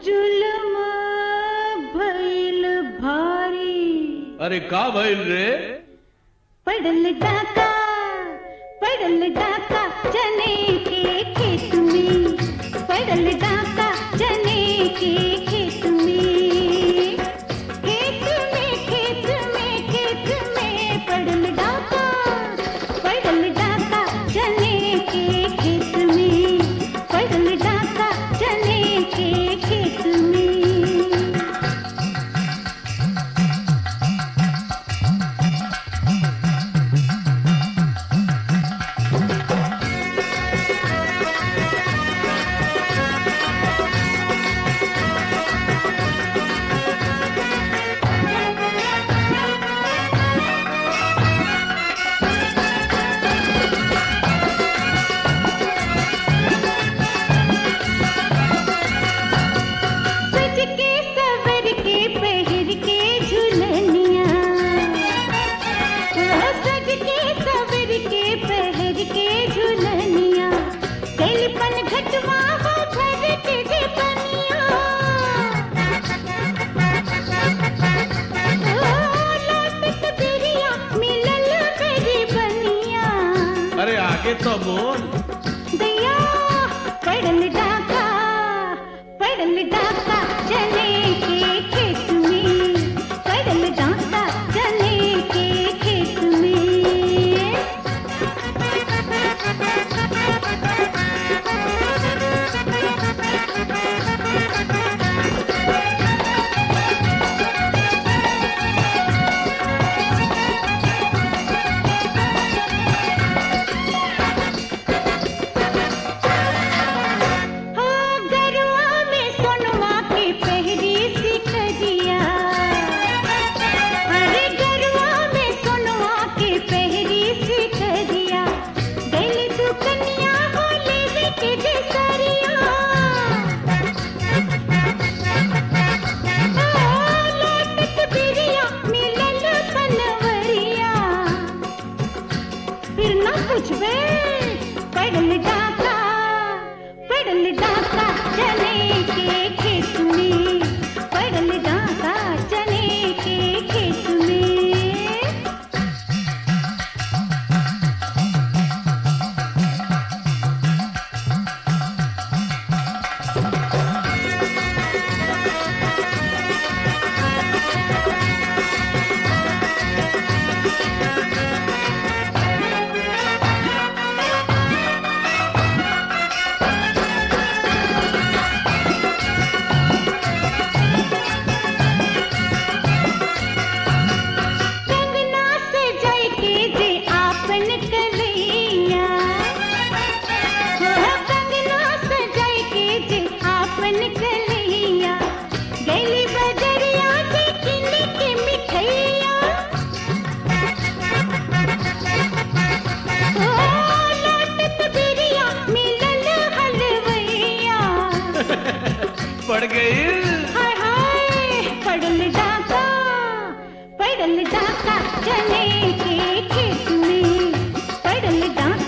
जुलम भइल भारी अरे का भइल रे पड़ल डाका पड़ल डाका चने के खेत में पड़ल डाका चने के खेत में खेत में खेत में खेत में पड़ल डाका पड़ल डाका चने के खेत में पड़ल डाका चने के खेत में सज के सवर के पहर के झुलनिया ओ सज के सवर के पहर के झुलनिया कैलपन घटवा हो घर के जे बनिया ओ लौटत बिरिया मिलल मेरी बनिया अरे आगे तो बोल दैया पड़ल डाका पड़ल डाका चने के खेत में पड़ल डाका चने के खेत में हो गरुआ में सोनवा के पहरी सिख दिया अरे गरुआ में सोनवा के पहरी सिख दिया गली तू कन्या हो लेवे के जसरिया ओ लौटत बिरिया मिलल बनवरिया फिर ना पूछबे पड़ल डाका पड़ल डाका चने के खेत में पड़ल डाका चने के खेत में कंगना से जाय के जे आपन कलैया हो कंगना से जाय के जे आपन कलैया गली बजरिया से किन के मिठैया हो लौटत बिरिया मिलल हलवैया पड़ गई हाय हाय पड़ल डाका पड़ल डाका चने के खेत में पड़ल डाका